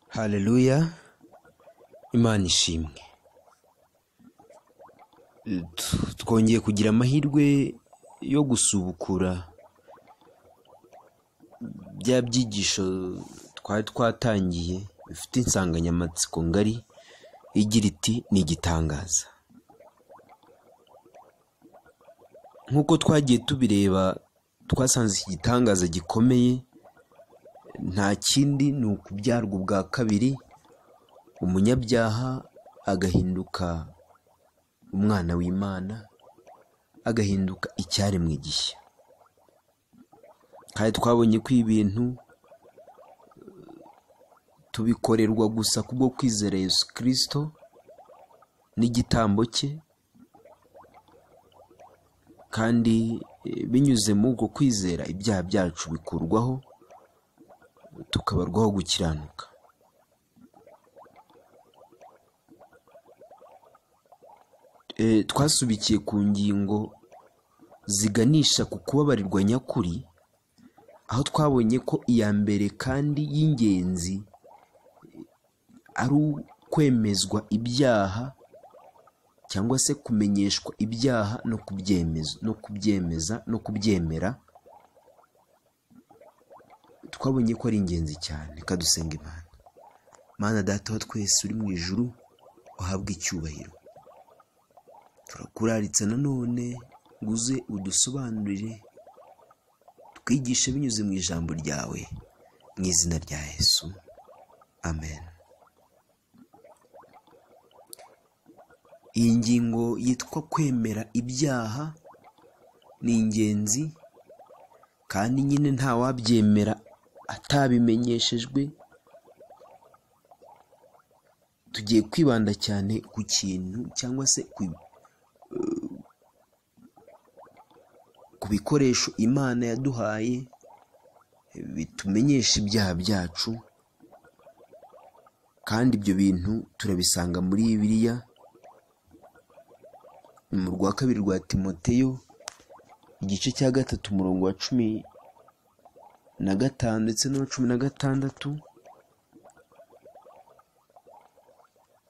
haleluya imana ishimwe twongeye kugira amahirwe yo gusubukura bya byigisho twari twatangiye bifite insanganyamatsiko ngari igira iti ni igitangaza nk'uko twagiye tubireba twasanze iki gitangaza gikomeye nta kindi ni ukubyarwa ubwa kabiri umunyabyaha agahinduka umwana w'imana agahinduka icyaremwe gishya kandi twabonye ko ibintu tubikorerwa gusa kubwo kwizera Yesu kirisito n'igitambo cye kandi binyuze mu ubwo kwizera ibyaha byacu bikurwaho tukabarwaho gukiranuka twasubikiye ku ngingo ziganisha ku kubabarirwa nyakuri aho twabonye ko iya mbere kandi y'ingenzi ari ukwemezwa ibyaha cyangwa se kumenyeshwa ibyaha no kubyemeza no kubyemeza no kubyemera twabonye ko ari ingenzi cyane reka dusenga imana mana data wa twese uri mu ijuru uhabwe icyubahiro turakuraritse nanone ngo uze udusobanurire twigishe binyuze mu ijambo ryawe mu izina rya yesu amen iyi ngingo yitwa kwemera ibyaha ni ingenzi kandi nyine ntawabyemera atabimenyeshejwe tugiye kwibanda cyane ku kintu cyangwa se ku bikoresho imana yaduhaye bitumenyesha ibyaha byacu kandi ibyo bintu turabisanga muri bibiliya mu rwa kabiri rwa timoteyo igice cya gatatu umurongo wa cumi na gatanu ndetse n'uwa cumi na gatandatu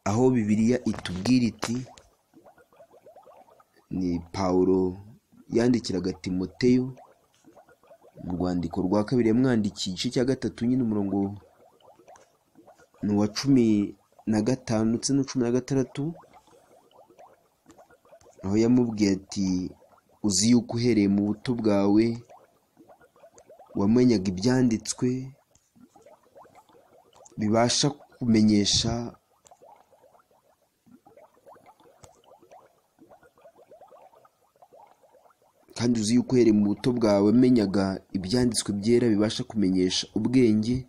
aho bibiliya itubwira iti ni pawulo yandikiraga timoteyo mu rwandiko rwa kabiri yamwandikiye igice cya gatatu nyine umurongo ni uwa cumi na gatanu ndetse n'uwa cumi na gatandatu aho yamubwiye ati uzi yuko uhereye mu buto bwawe wamenyaga ibyanditswe bibasha kumenyesha kandi uzi yuko uhereye mu buto bwawe wamenyaga ibyanditswe byera bibasha kumenyesha ubwenge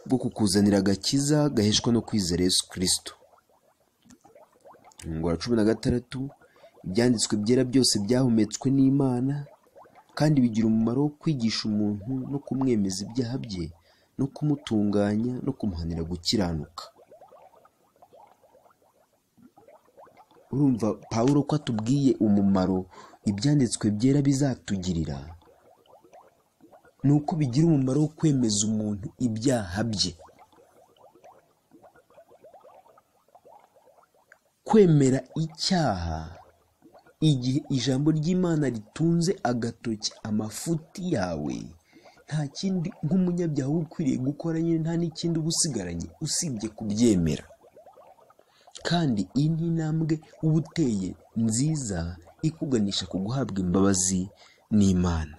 bwo kukuzanira agakiza gaheshwa no kwizera Yesu kirisito wa cumi na gatandatu ibyanditswe byera byose byahumetswe n'imana kandi bigira umumaro wo kwigisha umuntu no kumwemeza ibyaha bye no kumutunganya no kumuhanira gukiranuka urumva paul ko atubwiye umumaro ibyanditswe byera bizatugirira ni uko bigira umumaro wo kwemeza umuntu ibyaha bye kwemera icyaha igihe ijambo ry'imana ritunze agatoki amafuti yawe nta kindi nk'umunyabyaha uba ukwiriye gukora nyine nta n'ikindi uba usigaranye usibye kubyemera kandi iyi ni intambwe uba uteye nziza ikuganisha ku guhabwa imbabazi n'imana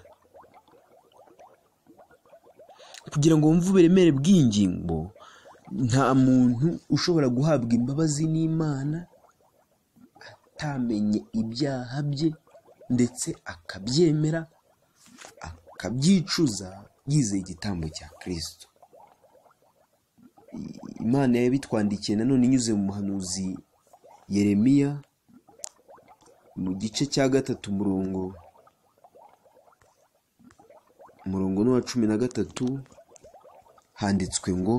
kugira ngo wumve uburemere bw'ingingo nta muntu ushobora guhabwa imbabazi n'imana atamenye ibyaha bye ndetse akabyemera akabyicuza yizeye igitambo cya kirisito imana yabitwandikiye nanone inyuze mu muhanuzi yeremiya mu gice cya gatatu umurongo umurongo n'uwa cumi na gatatu handitswe ngo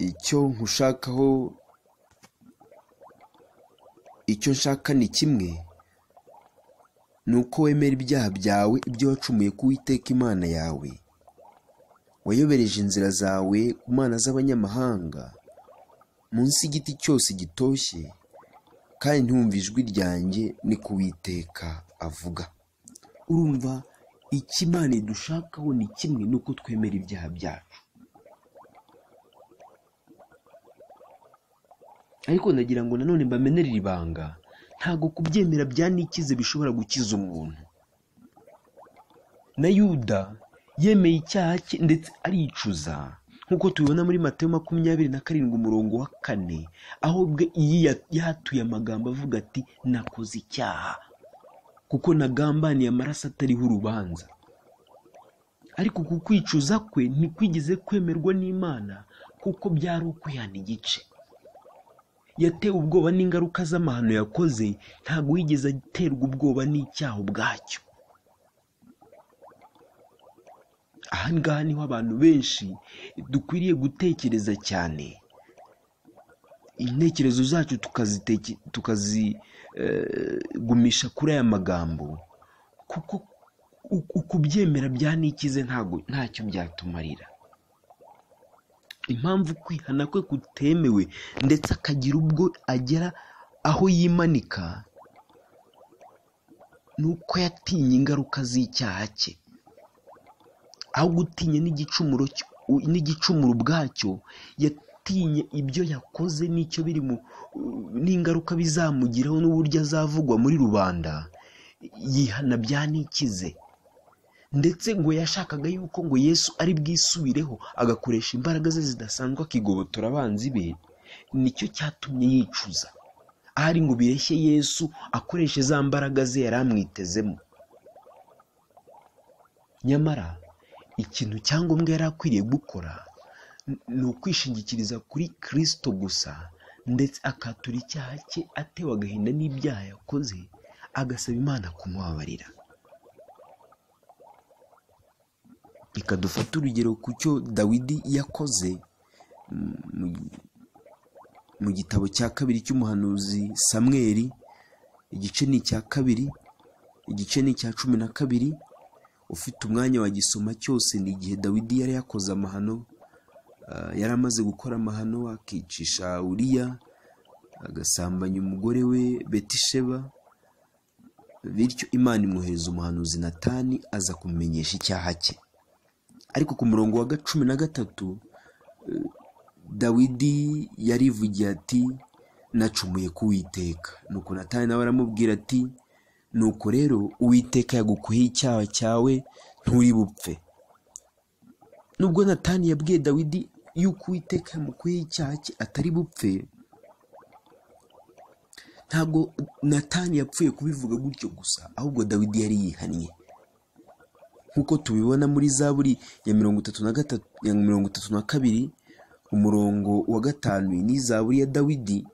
icyo nkushakaho icyo nshaka ni kimwe ni uko wemera ibyaha byawe ibyo wacumuye ku Imana yawe wayobereje inzira zawe ku mana z'abanyamahanga munsi y'igiti cyose gitoshye kandi ntumva ijwi ryanjye ni ku witeka avuga urumva ikimana dushakaho ni kimwe nuko twemera ibyaha byacu ariko ndagira ngo nanone mbamenerere ibanga ntabwo kubyemera bya nikize bishobora gukiza umuntu na yuda yemeye icyaha cye ndetse aricuza nk'uko tubibona muri Matayo makumyabiri na karindwi umurongo wa kane aho ubwe yiya- yahatuye amagambo avuga ati nakoze icyaha kuko nagambaniye amaraso atariho urubanza ariko ku kwicuza kwe ntikwigeze kwemerwa n'imana kuko byari ukwihana igice yatewe ubwoba n'ingaruka z'amahano yakoze ntabwo yigeze aterwa ubwoba n'icyaha ubwacyo aha ngaha niho abantu benshi dukwiriye gutekereza cyane intekerezo zacu tukaziteke- tukazigumisha kuri aya magambo kuko u- u- kubyemera bya nikize ntago ntacyo byatumarira impamvu kwihana kwe kutemewe ndetse akagira ubwo agera aho yimanika ni uko yatinye ingaruka z'icyaha cye aho gutinya n'igicumuro cyo- u- n'igicumuro ubwacyo yatinye ibyo yakoze n'icyo biri mu n'ingaruka bizamugiraho n'uburyo azavugwa muri rubanda yihana byanikize ndetse ngo yashakaga yuko ngo yesu ari bwisubireho agakoresha imbaraga ze zidasanzwe akigobotora abanzi be nicyo cyatumye yicuza ahari ngo bireshye yesu akoreshe za mbaraga ze yari amwitezemo nyamara ikintu cyangombwa yari akwiriye gukora n- ni ukwishingikiriza kuri kirisito gusa ndetse akatura icyaha cye atewe agahinda n'ibyaha yakoze agasaba imana kumubabarira reka dufate urugero ku cyo dawidi yakoze mm, mu- mu gitabo cya kabiri cy'umuhanuzi samweri igice ni icya kabiri igice ni icya cumi na kabiri ufite umwanya wagisoma cyose ni igihe dawidi yari yakoze amahano ah, yari amaze gukora amahano akicisha uriya agasambanya umugore we betisheba bityo imana imwohereza umuhanuzi natani aza kumumenyesha icyaha cye ariko ku murongo wa cumi na gatatu eh, dawidi yarivugiye ati nacumuye ku uwiteka nuko natani nawe aramubwira ati nuko rero uwiteka yagukuye icyaha cyawe nturi bupfe nubwo natani yabwiye dawidi yuko uwiteka yamukuyeho icyaha cye atari bupfe ntabwo natani yapfuye kubivuga gutyo gusa ahubwo dawidi yari yihannye nk'uko tubibona muri zaburi ya mirongo itatu na gatatu ya mirongo itatu na kabiri umurongo wa gatanu ni zaburi ya dawidi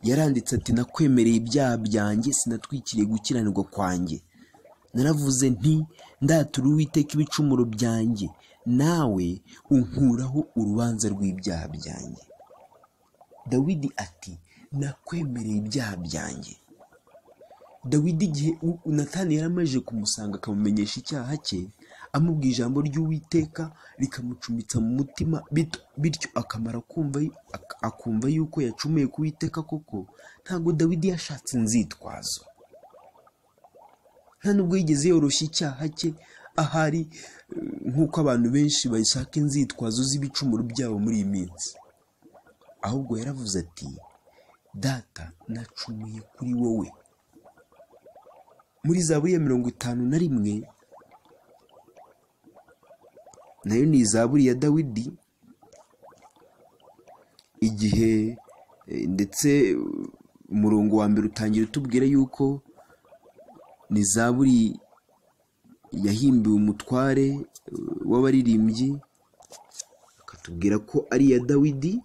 yaranditse ati nakwemereye ibyaha byanjye sinatwikiriye gukiranirwa kwanjye naravuze nti ndatura uwiteka ibicumuro byanjye nawe unkuraho urubanza rw'ibyaha byanjye dawidi ati nakwemereye ibyaha byanjye dawidi igihe u- u- natani yari amaze kumusanga akamumenyesha icyaha cye amubwira ijambo ry'uwiteka rikamucumitsa mu mutima bit- bityo akamara kumva yu- ak- akumva yuko yacumuye ku witeka koko ntabwo dawidi yashatse inzitwazo nta nubwo yigeze yoroshya icyaha cye ahari eh, nk'uko abantu benshi bashaka inzitwazo z'ibicumuro byabo muri iyi minsi ahubwo yaravuze ati data nacumuye kuri wowe muri zaburi ya mirongo itanu na rimwe nayo ni izaburi ya dawidi igihe eh, ndetse eh, umurongo wa mbere utangira utubwira yuko ni zaburi yahimbiwe umutware eh, w'abaririmbyi akatubwira ko ari iya dawidi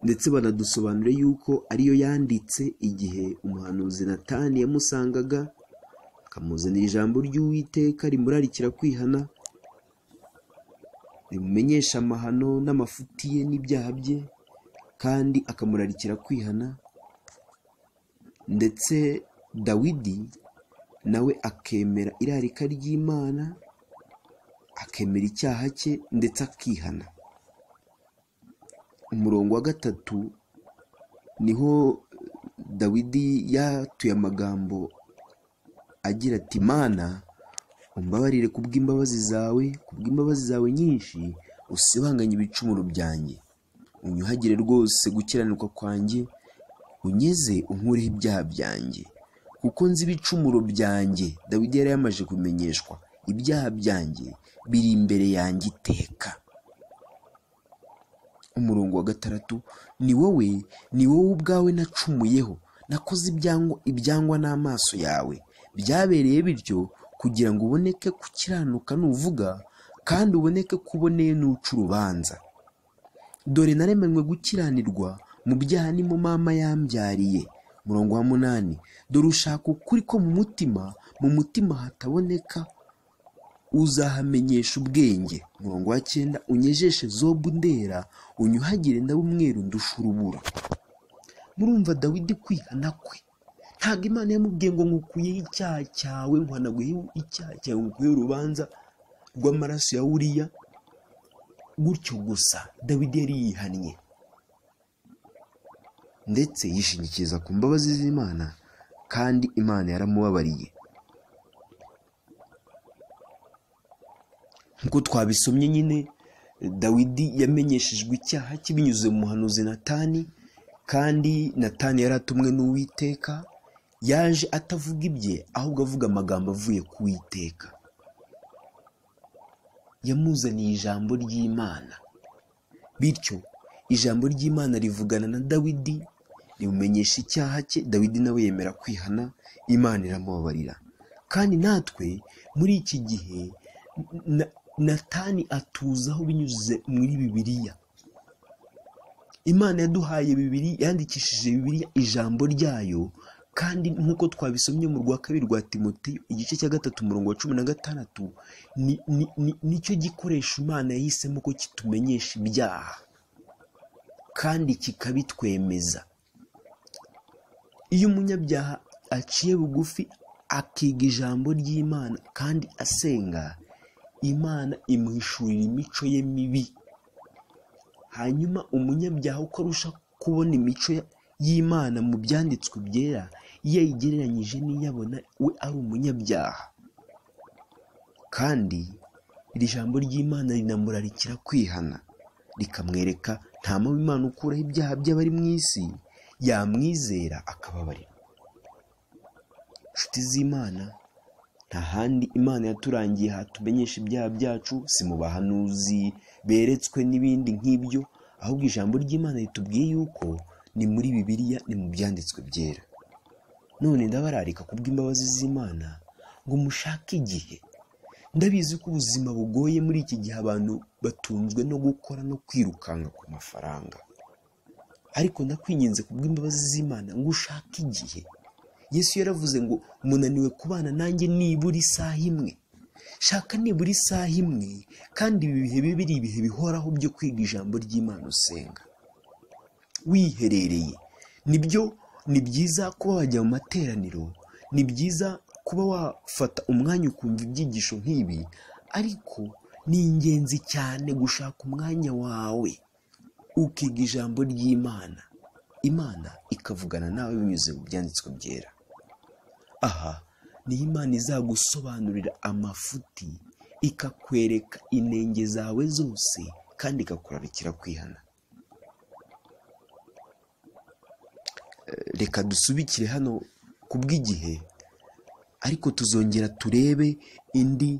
ndetse banadusobanura yuko ariyo yanditse igihe umuhanuzi natani yamusangaga akamuzanira ijambo ry'uwiteka rimurarikira kwihana rimumenyesha amahano n'amafuti ye n'ibyaha bye kandi akamurarikira kwihana ndetse dawidi nawe akemera irarika ry'imana akemera icyaha cye ndetse akihana umurongo wa gatatu niho dawidi yatuye amagambo agira ati mana umbabarire kubw'imbabazi zawe kubw'imbabazi zawe nyinshi usibanganye ibicumuro byanjye unyuhagire rwose gukiranuka kwanjye unyeze unkureho ibyaha byanjye kuko nzi ibicumuro byanjye dawidi yari yamaze kumenyeshwa ibyaha byanjye biri imbere yanjye iteka umurongo wa gatandatu ni wowe ni wowe ubwawe nacumuyeho nakoze ibyangwa n'amaso yawe byabereye bityo kugira ngo uboneke gukiranuka nuvuga kandi uboneke ko uboneye n'uca urubanza dore naremanywe gukiranirwa mu byaha ni mu mama yambyariye murongo wa munani dore ushaka ukuri ko mu mutima mu mutima hataboneka uzahamenyesha ubwenge murongo wa cyenda unyejeshe zobu ndera unyuhagire ndabe umweru ndusha urubura murumva dawidi kwihana kwe ntabwo imana yamubwiye ngo nkukuyeho icyaha cyawe nkwanaguyeho icyaha cyawe nkukuyeho urubanza rw'amaraso ya uriya gutyo gusa dawidi yari yihannye ndetse yishingikiriza ku mbabazi z'imana kandi imana yaramubabariye nk'uko twabisomye nyine dawidi yamenyeshejwe icyaha cye binyuze mu muhanuzi natani kandi natani yari atumwe n'uwiteka yaje atavuga ibye ahubwo avuga amagambo avuye ku witeka yamuzaniye ijambo ry'imana bityo ijambo ry'imana rivugana na dawidi rimumenyesha icyaha cye dawidi nawe yemera kwihana imana iramubabarira kandi natwe muri iki gihe natani atuzaho binyuze muri bibiliya imana yaduhaye bibiri yandikishije bibiliya ijambo ryayo kandi nk'uko twabisomye mu rwa kabiri rwa timoteyo igice cya gatatu umurongo wa cumi na gatandatu nicyo gikoresho imana yahisemo ko kitumenyesha ibyaha kandi kikabitwemeza iyo umunyabyaha aciye bugufi akiga ijambo ry'imana kandi asenga imana imuhishurira imico ye mibi hanyuma umunyabyaha uko arusha kubona imico y'imana mu byanditswe byera iyo ayigereranyije n'iyabona we ari umunyabyaha kandi iri jambo ry'imana rinamurarikira kwihana rikamwereka nta mpamvu imana ukuraho ibyaha by'abari mu isi yamwizera akababarira inshuti z'imana nta handi imana yaturangiye hatumenyesha ibyaha byacu si mu bahanuzi beretswe n'ibindi nk'ibyo ahubwo ijambo ry'imana ritubwiye yuko ni muri bibiliya ni mu byanditswe byera none ndabararika kubw'imbabazi z'imana ngo mushake igihe ndabizi ko ubuzima bugoye muri iki gihe abantu batunzwe no gukora no kwirukanka ku mafaranga ariko ndakwinginze kubw'imbabazi z'imana ngo ushake igihe yesu yaravuze ngo munaniwe kubana nanjye nibura isaha imwe shaka nibura isaha imwe kandi ibi bihe bibi ari ibihe bihoraho byo kwiga ijambo ry'imana usenga wiherereye nibyo ni byiza kuba wajya mu materaniro ni byiza kuba wafata umwanya ukumva ibyigisho nk'ibi ariko ni ingenzi cyane gushaka umwanya wawe ukiga ijambo ry'imana imana ikavugana nawe binyuze mu byanditswe byera aha ni imana izagusobanurira amafuti ikakwereka inenge zawe zose kandi ikakurarikira kwihana reka dusubikire hano ku bw'igihe ariko tuzongera turebe indi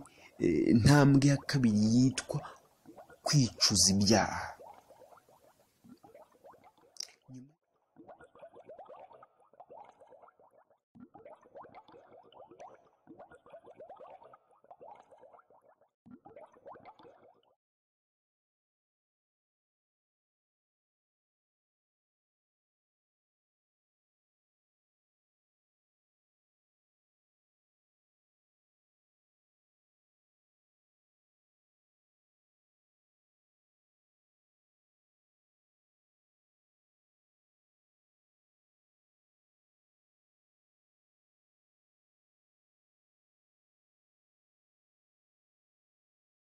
ntambwe ya kabiri yitwa kwicuza ibyaha